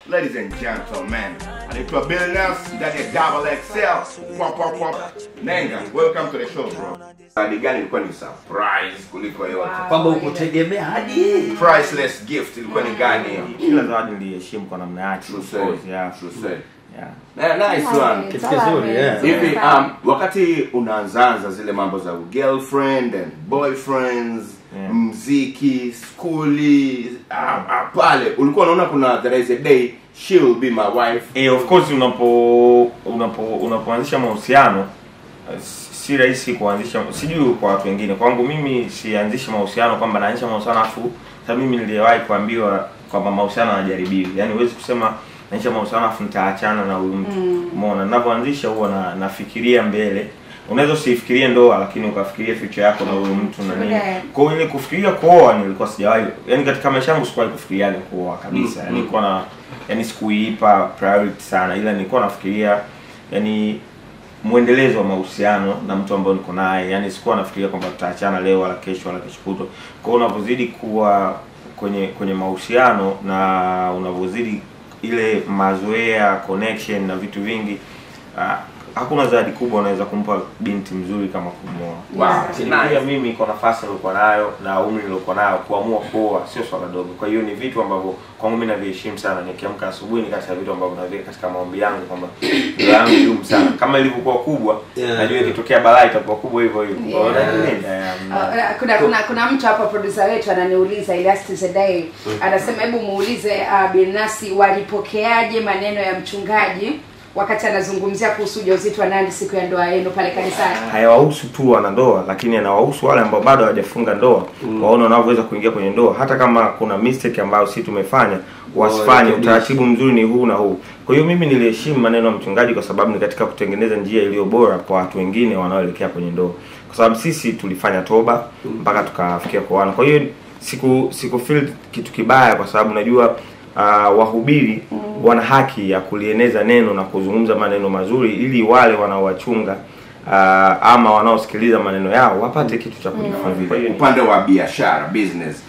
ladies and gentlemen anaitwa Billnass ndani ya double XL pop pop pop nenga welcome to the show bro hadi gani ilikuwa ni surprise kuliko yote kwamba ukutegemea hadi priceless gift ilikuwa ni gani hiyo kila zawadi niliheshimu kwa namna yake True of course, say, yeah. true say. Yeah. Na- nice one Kitu kizuri, yeah. hivi um, wakati unaanzaanza zile mambo za girlfriend and boyfriends Yeah. mziki skuli ah, ah, pale ulikuwa unaona kuna there is a day she will be my wife Eh, of course unapo unapo unapoanzisha mahusiano eh, si rahisi kuanzisha sijui kwa watu wengine kwangu mimi sianzishi mahusiano kwamba naanzisha mahusiano afu sababu mimi niliwahi kuambiwa kwamba mahusiano yanajaribiwa yaani huwezi kusema naanzisha mahusiano afu nitaachana na huyu mtu umeona ninavyoanzisha huwa na, nafikiria mbele unaweza usifikirie ndoa lakini ukafikiria future yako na huyu mtu na nini Yeah. kwa hiyo ile kufikiria kuoa nilikuwa sijawahi yani katika maisha yangu sikuwahi kufikiria kuoa kabisa yani nilikuwa na yani sikuipa priority sana ila nilikuwa nafikiria yani mwendelezo wa mahusiano na mtu ambaye niko naye yani sikuwa nafikiria kwamba tutaachana leo wala kesho wala kesho kutwa kwa hiyo unavyozidi kuwa kwenye kwenye mahusiano na unavyozidi ile mazoea connection na vitu vingi ah, hakuna zawadi kubwa unaweza kumpa binti mzuri kama kumwoa Wow, Lakini nice. pia mimi kwa nafasi niliokuwa nayo na umri niliokuwa nayo kuamua kuoa sio swala dogo kwa hiyo ni vitu ambavyo kwangu mimi naviheshimu sana nikiamka asubuhi ni kati ya vitu ambavyo naviweka katika maombi yangu kwamba ndoa yangu idumu sana kama ilivyokuwa kubwa Yeah. najua ikitokea balaa itakuwa kubwa hivyo hivyo Kwa hiyo Yeah. najilinda, yeah, Uh, kuna kuna kuna mtu hapa producer wetu ananiuliza Elias Zedai anasema hebu muulize uh, Bilnasi walipokeaje maneno ya mchungaji wakati anazungumzia kuhusu ujauzito wa Nandi siku ya ndoa yenu pale kanisani. hayawahusu tu wanandoa lakini yanawahusu wale ambao bado hawajafunga ndoa waone wanavyoweza kuingia kwenye ndoa hata kama kuna mistake ambayo si tumefanya wasifanye Warekebishe. utaratibu mzuri ni huu na huu kwa hiyo mimi niliheshimu maneno ya mchungaji kwa sababu ni katika kutengeneza njia iliyo bora kwa watu wengine wanaoelekea kwenye ndoa kwa sababu sisi tulifanya toba mpaka tukafikia kuoana kwa hiyo siku siku feel kitu kibaya kwa sababu najua uh, wahubiri wana haki ya kulieneza neno na kuzungumza maneno mazuri ili wale wanaowachunga uh, ama wanaosikiliza maneno yao wapate kitu cha kujifunza kwa hiyo ni- upande wa biashara business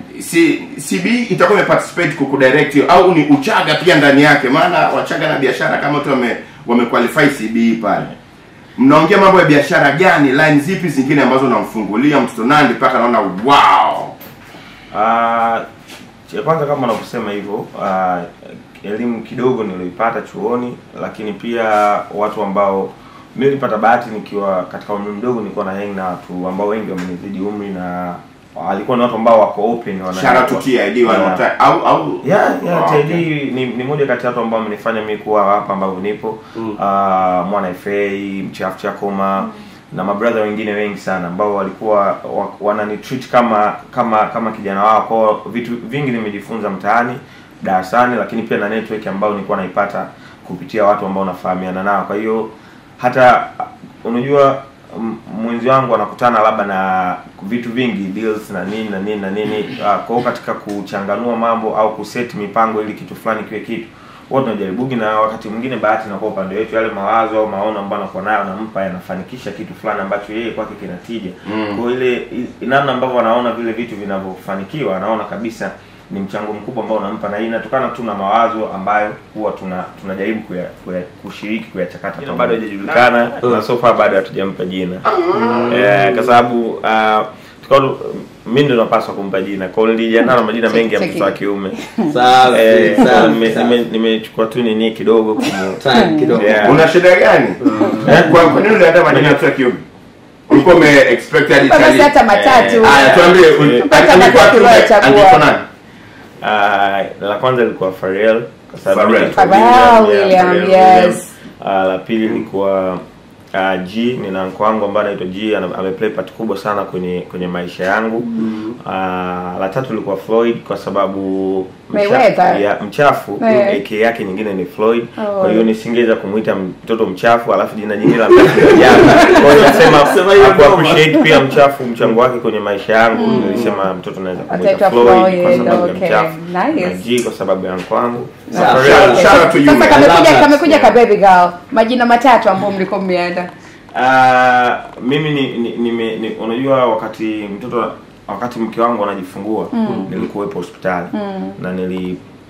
si CB itakuwa imeparticipate kukudirect hiyo au ni uchaga pia ndani yake maana wachaga na biashara kama tu wame wamequalify CB pale mnaongea mambo ya biashara gani line zipi zingine ambazo namfungulia mtoto Nandi mpaka naona wow Ah, cha kwanza kama nakusema hivyo ah, elimu kidogo nilioipata chuoni lakini pia watu ambao mi nilipata bahati nikiwa katika umri mdogo nilikuwa na hang na watu ambao wengi wamenizidi umri na walikuwa ni watu ambao wako open wana shout out to TID one more Yeah. time au au yeah, yeah, Oh, TID okay. ni, ni moja kati ya watu ambao wamenifanya mimi kuwa hapa ambavyo nipo mm. uh, mwana FA mchafu chakoma mm. na mabrother wengine wengi sana ambao walikuwa wa, wananitreat kama kama kama kijana wao kwao vitu vingi nimejifunza mtaani darasani lakini pia na network ambayo nilikuwa naipata kupitia watu ambao nafahamiana nao kwa hiyo hata uh, unajua m- mwenzi wangu anakutana labda na vitu vingi deals na nini na nini na nini uh, kwa hiyo katika kuchanganua mambo au kuset mipango ili kitu fulani kiwe kitu huwa tunajaribugi na wakati mwingine bahati inakuwa upande wetu yale mawazo au maono ambayo anakuwa nayo nampa yanafanikisha kitu fulani ambacho yeye kwake kinatija Mm. kwa hiyo ile i- namna ambavyo anaona vile vitu vinavyofanikiwa anaona kabisa ni mchango mkubwa ambao unampa na hii inatokana tu na mawazo ambayo huwa tuna tunajaribu kuya, kuya, kushiriki kuyachakata jina bado hajajulikana na so far bado hatujampa jina eh, kwa sababu uh, tukawa mimi ndo napaswa kumpa jina kwa hiyo nilijiandaa na majina mengi ya Cheki. mtoto wa kiume safi Eh, safi nime- safi. nime- nimechukua tu nini kidogo kumu- Time kidogo Yeah. una shida gani Eh, kwa kwa nini uliandaa majina ya mtoto wa kiume ulikuwa ume expect hadi Basi chali hata matatu. haya tuambie uli- Hata alikuwa matatu kiume, uliochagua. angeitwa nani Ah, la kwanza lilikuwa Pharrell kwa sababu Pharrell. nilikuwa Pharrell William, William, Pharrell yes. Ah, la pili lilikuwa uh, G nina mko wangu ambaye anaitwa G ana- ameplay part kubwa sana kwenye kwenye maisha yangu mm. la tatu lilikuwa Floyd kwa sababu Mayweather. ya, mchafu Eh. AK yake nyingine ni Floyd Oh. kwa hiyo nisingeweza kumuita mtoto mchafu alafu jina jingine la mchafu ni Ajabu. kwa hiyo nasema Sema hiyo haku noma. appreciate pia mchafu mchango wake kwenye maisha yangu nilisema mtoto naweza kumuita Ataitwa Floyd kwa Floyd, sababu ya okay. mchafu Nice. na G kwa sababu ya mko wangu Sawa. Pharrell, Shout- shout out to you, Sasa man. I love kamekuja that. kamekuja ka baby girl. Majina matatu ambayo mlikuwa mmeanda. Ah, mimi ni, ni, nime- ni, unajua wakati mtoto wakati mke wangu anajifungua nilikuwepo hospitali na nili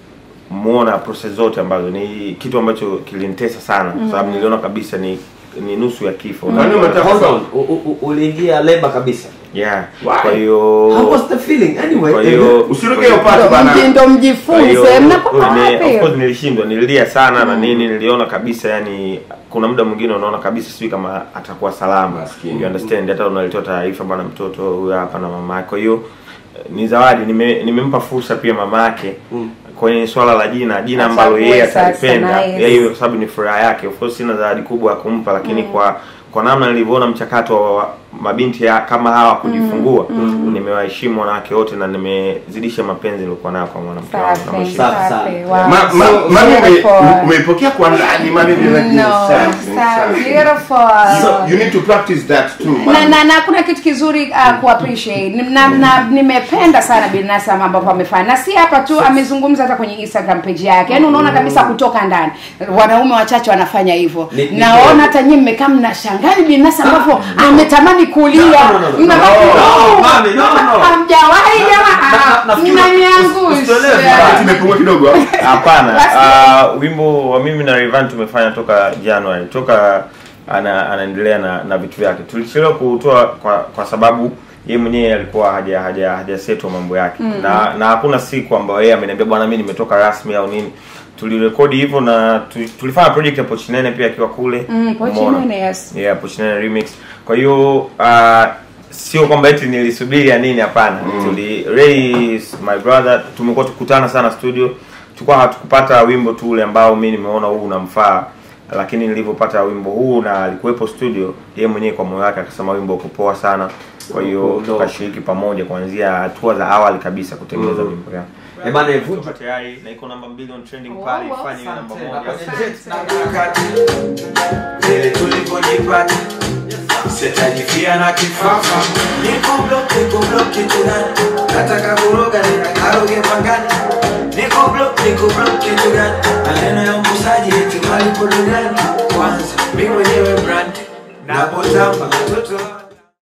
muona process zote ambazo ni kitu ambacho kilinitesa sana kwa sababu niliona kabisa ni ni nusu ya kifo Kwani unataka Hold on. U- u- u- uliingia labor kabisa yeah Why? kwa how hiyo was the feeling anyway kwa hiyo usiruke hiyo part Ndo bana mji- ndo Kwa mjifunze hiyo, mnakuwa ni- of course wapi nilishindwa nililia sana na nini niliona kabisa yani kuna muda mwingine unaona kabisa sijui kama atakuwa salama Maskini. you understand hata unalitoa taarifa bwana mtoto huyu hapa na mama yake kwa hiyo eh, ni zawadi nime- nimempa fursa pia mama yake kwenye swala la jina jina ambalo Achague yeye sasa, atalipenda nice. yeye kwa sababu ni furaha yake of course sina zawadi kubwa ya kumpa lakini kwa kwa namna nilivyoona mchakato wa mabinti ya, kama hawa kujifungua nimewaheshimu wanawake wote na nimezidisha mapenzi niliokuwa nayo kwa mwanamke wangu na Safi, mheshimu. Safi, safi. safi. Wow. Ma- ma- So mami ume- beautiful. umeipokea kwa ndani mami vile No, safi, so safi. beautiful. So, you need to practice that too na, mami. na, na kuna kitu kizuri uh, ku appreciate Ni- na, na nimependa sana Binasa ambapo amefanya na si hapa tu amezungumza hata kwenye Instagram page yake yaani unaona kabisa kutoka ndani wanaume wachache wanafanya hivyo Ni- ni naona kweli. hata nyinyi mmekaa mnashangaa ni Binasa ambapo ametamani kulia No, no, no, no. Mnabaki, No, "Oh, mami, no, no." hamjawahi Na- jamaa nafikiri usi- mnaniangusha usitolewe Wakati imepungua kidogo hapana Basi- uh, wimbo wa mimi na Rayvanny tumefanya toka January toka ana, anaendelea na, na vitu vyake tulichelewa kutoa kwa kwa sababu yeye mwenyewe alikuwa haja haja hajasetwa mambo yake na na hakuna siku ambayo yeye ameniambia bwana mimi nimetoka rasmi au nini tulirekodi hivyo na tu, tulifanya project ya Pochinene pia akiwa kule Mm, umeona? Pochinene, yes. yeah Pochinene remix kwa hiyo uh, sio kwamba eti nilisubiri ya nini hapana tuli Ray is my brother tumekuwa tukutana sana studio tulikuwa hatukupata wimbo tu ule ambao mi nimeona huu unamfaa lakini nilivyopata wimbo huu na alikuwepo studio yeye mwenyewe kwa moyo wake akasema wimbo uko poa sana kwa hiyo Uko dope. tukashiriki pamoja kuanzia hatua za awali kabisa kutengeneza wimbo yeah. Eh, bana, vuta. Tuko tayari na iko namba mbili on trending Wow, pale wow, ifanye iwe namba asante. moja Na kwenye jet na wakati vile tulivyojipata sitajifia na kifafa niko block niko block kiturani nataka kuroga nikaroge pangani niko block niko block kiturani maneno ya mbusaji eti malipo duniani kwanza mi mwenyewe brand napotamba mtoto